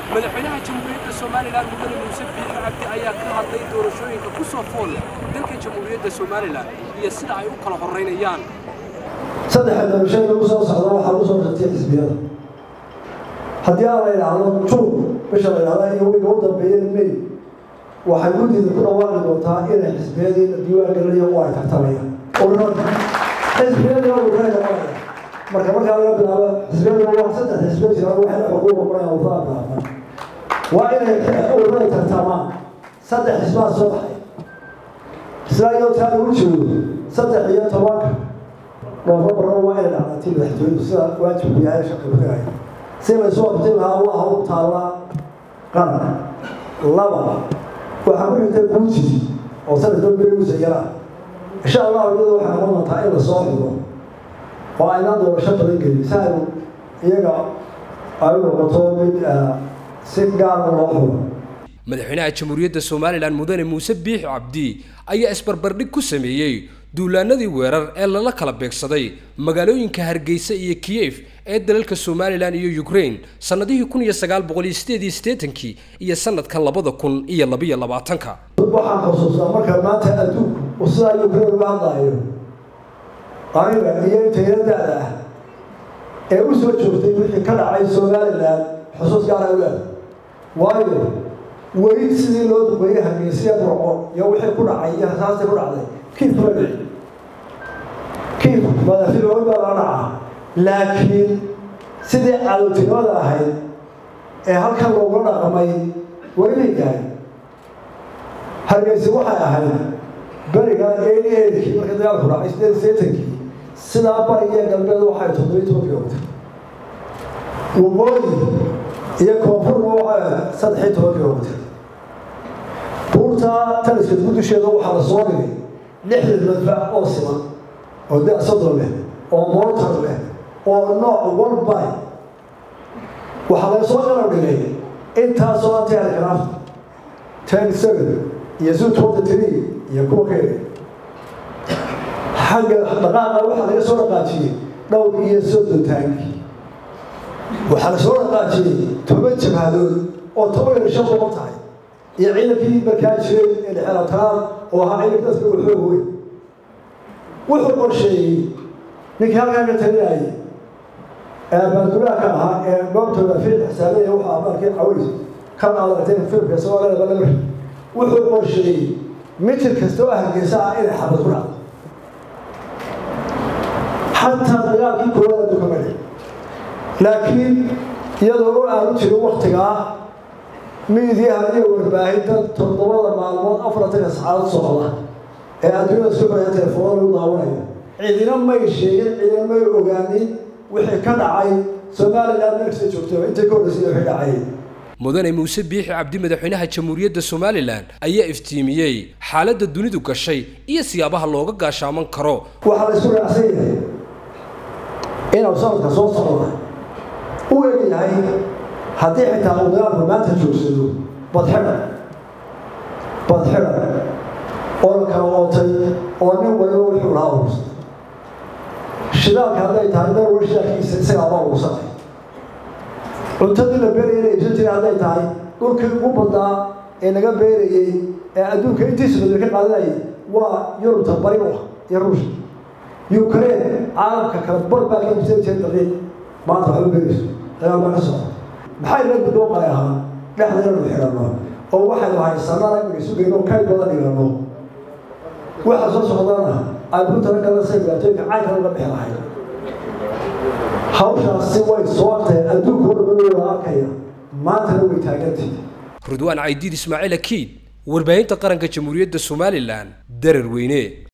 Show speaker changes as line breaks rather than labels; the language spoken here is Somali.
madaxweynaha jamhuuriyadda somalilan mudane muuse biixi cabdi ayaa ka hadlay doorashooyinka ku soo fool dalka jamhuuriyadda somalilan iyo sida ay u kala horraynayaan
saddexa doorashada ugu soo socda waxaa ugu soo shartay xisbiyada haddii aan la idhaahdo juun bisha la idhahda iyo wiga u dambeeyeen may waxay guddiida ku dhawaaqi doontaa inay xisbiyadii diiwaan gelinayo u ay tartamayaan ururada xisbiyadii ururada noqonaya marka markaa laga bilaabo xisbiyada waa saddex xisbiya jira waxay xuquuq noqonayaan ururada bilaabaan waa inay ururada tartamaan saddex xisbaa soo baxay isla iyadoo taa lagu joogo saddex iyo tobanka noofambarna waa inay dhacdatii madaxtooyadu sida waajibku yahay shaqi ku dhigaya si laysu waftin lahaa waa hawl taalla qaran laba waxaa ku xigtay guuti oo sanadka berigiisa yaraa insha allahu iyada waxay noqon doontaa in lasoo xigo oo aynaan doorasho badan gelin si aynu iyaga ay u noqoto mid si gaara loo xulo
madaxweynaha jamhuuriyadda somalilan mudane muuse biixi cabdi ayaa isbarbardhig ku sameeyey duulaanadii weerar ee lala kala beegsaday magaalooyinka hargeysa iyo kiyef ee dalalka somalilan iyo ukraine sannadihii kun iyo sagaal boqol iyo sideed iyo siddeetankii iyo sanadka labada kun iyo labiyo labaatanka
waxaan xusuustaa marka maanta adduunku uu sidaa ukraine uga hadlaayo aniga iyo intayna da-da ah ee u soo joogtay wixii ka dhacay somalilan xusuus gaara u leeda waayo weli sidii loo duqeeyey hargeysiya burco iyo wixii ku dhacay iyo rasaastii ku dhacday kiif kuma dhici kiif madafilooy baa la dhacaa laakiin sidii cadowtinimada ahayd ee halkan looga dhaqmay weli may gaarin hargeysi waxay ahayd beriga eeli eelkii markii dagaalku dhacay sideed seetankii sidaa barigiyo galbeed waxay toddobiyi toban kilomitr waqooyi iyo koonfurna waxay saddexiyo toban kilomitr buurta taliska gudusheeda waxaa la soo dhigay lixdan madfac oo siman oo da soddon leh oo mortar leh oo nooc walba waxaa laga soo qalab dhigay intaasoo antiarcraft ten seven iyo zoo twenty three iyo kuwa kale xagga dhaqaaqa waxaa laga soo dhaqaajiyey dhowr iyo soddon taanki waxaa la soo dhaqaajiyey toban jabhadood oo toban iyo shan boqol tahay iyo ciidankii markaa jiray ee dhexelatanaad oo ahaa ciidanka dadka uu xoog weyn wuxuu qorsheeyey ninkii halkaa ka talinayay ee baadulaha ka ahaa ee goobtooda fiil xisaabeya wuxuu amarkii caways kan aad aragtay filmka soomaalida balamar wuxuu qorsheeyey mitir kasta oo hargeysa ah inay xabad ku dhacdo xataa dagaalkii koowaad adduunka ma dhici laakiin iyadoo u aanu jirin waktigaa miidiyaha iyo warbaahinta toddobada maalmood afartanka sacadood socda ee adduunyada isku xidhaya telefoona lagu daawanayo cidina may sheegin cidina may ogaanin wixii ka dhacay somalilan meelkasta joogto intay ka horreysay wixii dhacay
mudane muuse biixi cabdi madaxweynaha jamhuuriyadda somalilan ayaa iftiimiyey xaaladda dunidu gashay iyo siyaabaha looga gaashaaman karo
waxaa la isku raacsan yahay inuu sanadka soo socda u eg yahay haddii xitaa uu dagaalku maanta joogsado badxidha badxidha oo la kala ootay oo nin waliba wuxuu lahaa urursay shidaalka hadday tahay darwa shidaalkiisa isagaaba urursanay cuntadii la beeraya la iibsan jiray hadday tahay dhulkii ugu badnaa ee laga beerayey ee adduunka intiisa badan ka qaadanayay waa yurubta bari u ah iyo ruushka ukraine caalamka kale bar baa ka iibsan jiray daqiiq maanta waxba beerayso dagaal baa ka socda maxay la guddoomay ahaa dhexda inaynu xidhanno oo waxaynu haysanana inaynu isu geyno kay badan dhigano waxa soo socdana ay ku talagala say dhibaatooyinka caynka uga bixi lahayd hawshaasi way soo tahay adduunka oo dhan wada arkaya maantana way taagantay
rudwaan caydiid ismaaciil akiid warbaahinta qaranka jamhuuriyadda somalilan darar weyne